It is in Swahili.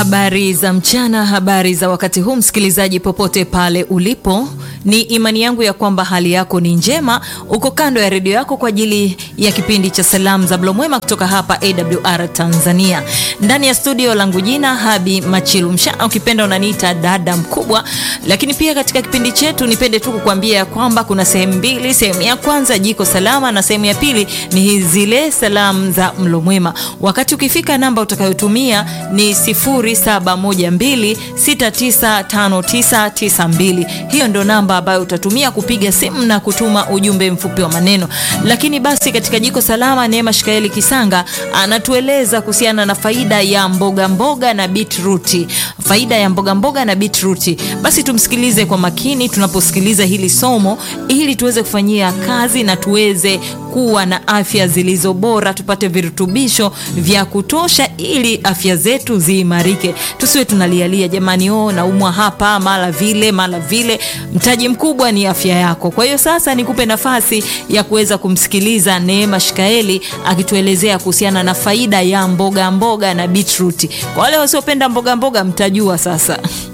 Habari za mchana, habari za wakati huu, msikilizaji popote pale ulipo, ni imani yangu ya kwamba hali yako ni njema. Uko kando ya redio yako kwa ajili ya kipindi cha salamu za mlo mwema kutoka hapa AWR Tanzania. Ndani ya studio langu jina Habi Machilu Mshana, ukipenda unaniita dada mkubwa. Lakini pia katika kipindi chetu nipende tu kukuambia ya kwamba kuna sehemu mbili. Sehemu ya kwanza jiko salama, na sehemu ya pili ni zile salamu za mlo mwema. Wakati ukifika, namba utakayotumia ni 0712695992. Hiyo ndo namba ambayo utatumia kupiga simu na kutuma ujumbe mfupi wa maneno. Lakini basi katika jiko salama, Neema Shikaeli Kisanga anatueleza kuhusiana na faida ya mboga mboga na beetroot. Faida ya mboga mboga na beetroot. Basi tumsikilize kwa makini tunaposikiliza hili somo ili tuweze kufanyia kazi na tuweze kuwa na afya zilizo bora, tupate virutubisho vya kutosha ili afya zetu ziimarike. Tusiwe tunalialia jamani, oh naumwa hapa mara vile mara vile. Mtaji mkubwa ni afya yako. Kwa hiyo sasa nikupe nafasi ya kuweza kumsikiliza Neema Shikaeli akituelezea kuhusiana na faida ya mboga mboga na beetroot. Kwa wale wasiopenda mboga mboga mtajua sasa.